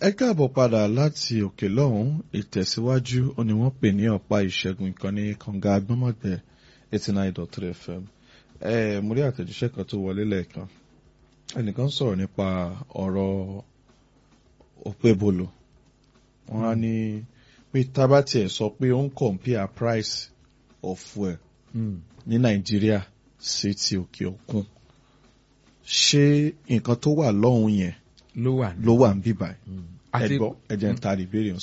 ẹ káàbọ̀ padà láti òkè lọ́hùn ìtẹ̀síwájú ó ní wọ́n pè ní ọ̀pá ìṣẹ́gun ìkànnì kànga agbọ́mọ̀gbẹ́ eighty nine dot three fm ẹ mo rí àtẹ̀jíṣẹ́ kan tó wọlé lẹ́ẹ̀kan ẹnìkan sọ̀rọ̀ nípa ọ̀rọ̀ òpébolo wọ́n á ní pé tábà tiẹ̀ sọ pé ó ń compare price of fuel ní nàìjíríà sí ti òkè òkun ṣé nǹkan tó wà lọ́hùn yẹn ló wà ló wà ń bíbà ẹ àti gbọ́ ẹ jẹ́ ń tarí ìbéèrè